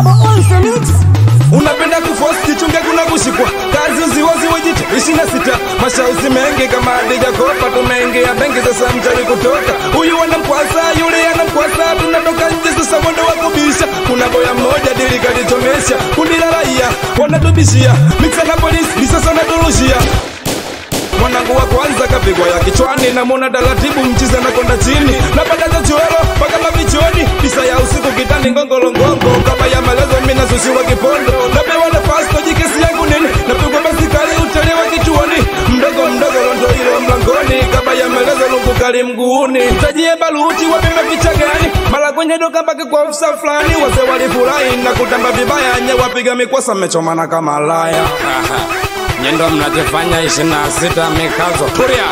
Double on the mix. unapenda kuforce jichunge kuna kushikwa kazi uziwazi wejite ishirini na sita mashauzi mengi kama adija kopa tumeingia benki sasa mchawi kutoka huyu anamkwasa yule anamkwasa tunatoka nje sasa mwendo wa kubisha kuna boya mmoja dili kalichomesha kundi la raia wanatubishia miksa na polisi ni sasa naturushia mwanangu wa kwanza kapigwa ya kichwani namwona taratibu mchiza na konda chini napataza chuelo mpaka mavichoni pisa ya usiku kitani ngongolongongo kama ya malezo mina sushiwa kipondo napewa nafasi kojikesi yangu nini napigwa basikali utelewa kichuoni mdogo mdogo londo hilo mlangoni kama ya melezo lungu kali mguuni tajie baluti wapime picha gani mara kwenye doka mpaka kwa ofisa fulani wase walifurahi na kutamba vibaya nye wapiga mikwasa mechomana kama laya nyendo mnajifanya ishirini na sita mikazo turia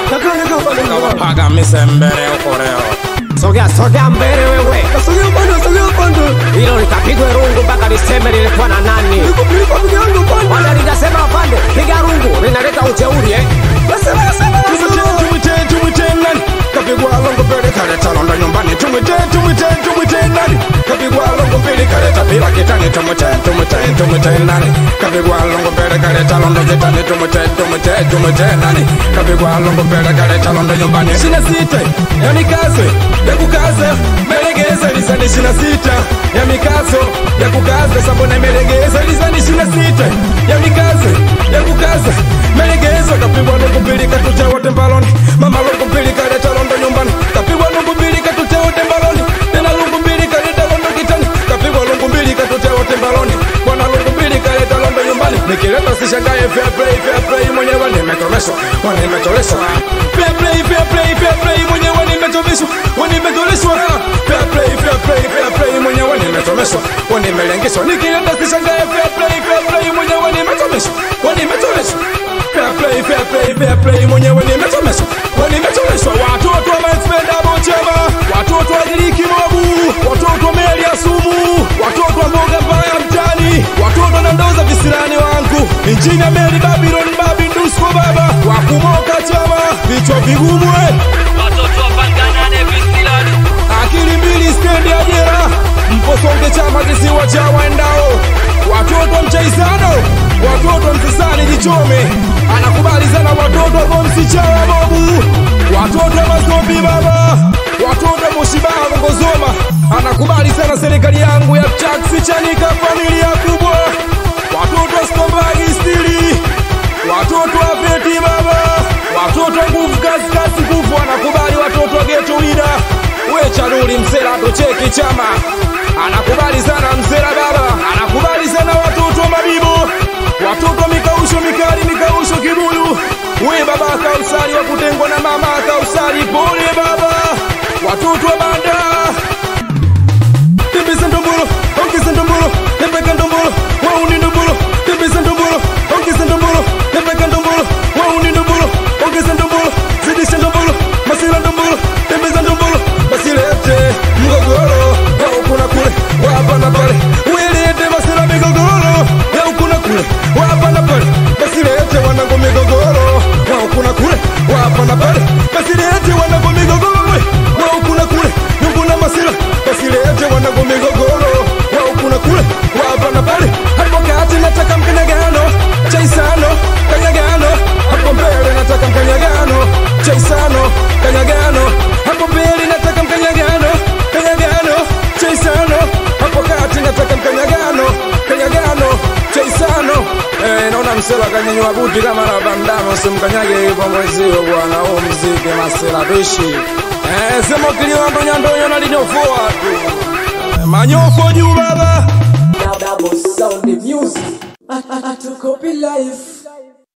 kawapaga misembere ukoreo Sogea sogea mbele wewe, Sogea upande, sogea upande. hilo likapigwe rungu mpaka liseme lilikuwa na nani. Niko niko peke yangu upande. Wala linasema upande, piga rungu linaleta ujeuri eh. Nasema nasema tumwite nasema. tumwite tumwite nani kapigwa longo mbele kaleta londo nyumbani tumwite tumwite tumwite nani kapigwa longo mbele kaleta bila kitani tumwite tumwite tumwite nani kapigwa longo mbele kaleta londo kitani tumwite tumwite tumwite nani kapigwa longo mbele kaleta londo nyumbani shina sita ya mikazo ya kukaza melegeza lisani shina sita ya mikazo ya kukaza sabona melegeza lisani shina sita ya mikazo ya kukaza melegeza kapigwa longo mbele katucha wote mbaloni mama longo mbele kaleta londo nyumbani kapigwa longo mbele katucha wote mbaloni tena longo mbele kaleta londo kitani kapigwa longo mbele katucha wote mbaloni bwana longo mbele kaleta londo nyumbani nikileta sishangae fair play fair play mwenyewe nimetomeshwa nimetoleshwa fair play fair play fair play mwenyewe nimetomeshwa nimetoleshwa fair play fair play fair play mwenyewe nimetomeshwa nimelengeshwa nikileta sishangae fair play fair play mwenyewe nimetomeshwa nimetoleshwa fair play fair play fair play mwenyewe nimetomeshwa nimetoleshwa watoto wa maexpenda bochema watoto wa giriki mobu watoto wa meli ya sumu watoto wa mboga mbaya mtani watoto na ndoo za visirani wangu injini ya meli babylon babi ndusko baba wakumoka chama vichwa vigumwe watoto wapanganane visilani akili mbili stendi ya jera mposonge chama kisiwa cha waendao watoto wa mchaisano watoto wa msisani jichome anakubali sana watoto wa msichawa bobu watoto wa mazombi baba watoto wa moshibaa ngozoma anakubali sana serikali yangu ya chaksi chanika familia kubwa watoto wa stombagi stili watoto wa peti baba watoto wa nguvu kazi kazi nguvu anakubali watoto wa geto wida we chanuli msela tocheki chama anakubali sana msela baba anakubali sana watoto wa mabibo watoto wa mikausho mikali mikausho kibuyu we baba kausari wa kutengwa na mama kausari pole baba watoto wa banda tembeza ndombolo ongeza ndombolo tembeka ndombolo wauni ndombolo tembeza ndombolo ongeza ndombolo tembeka ndombolo wauni ndombolo ongeza ndombolo zidisha ndombolo masira ndombolo tembeza ndombolo basilete mgogoro wa huku na kule wa hapa na pale wilete masira migogoro ya huku na kule wa hapa na pale basilete wanangu migogoro wa huku na kule wa hapa na pale basilete wanangu migogoro we wa huku na kule nyungu na masira basilete wanangu migogoro wa huku na kule wa hapa na pale hapo kati nataka mkanyagano chaisano kanyagano hapo mbele nataka mkanyagano chaisano kanyagano hapo mbele nataka mkanyagano kanyagano chaisano hapo kati nataka mkanyagano kanyagano chaisano eh, naona msela kanyanyua buti kama na bandama usimkanyage hivyo mwezio bwana huu mziki masela bishi eh, sema kiliwando nyandonyo nalinyofoa tu eh, manyofo juu baba Double sound the music. Atukopi life.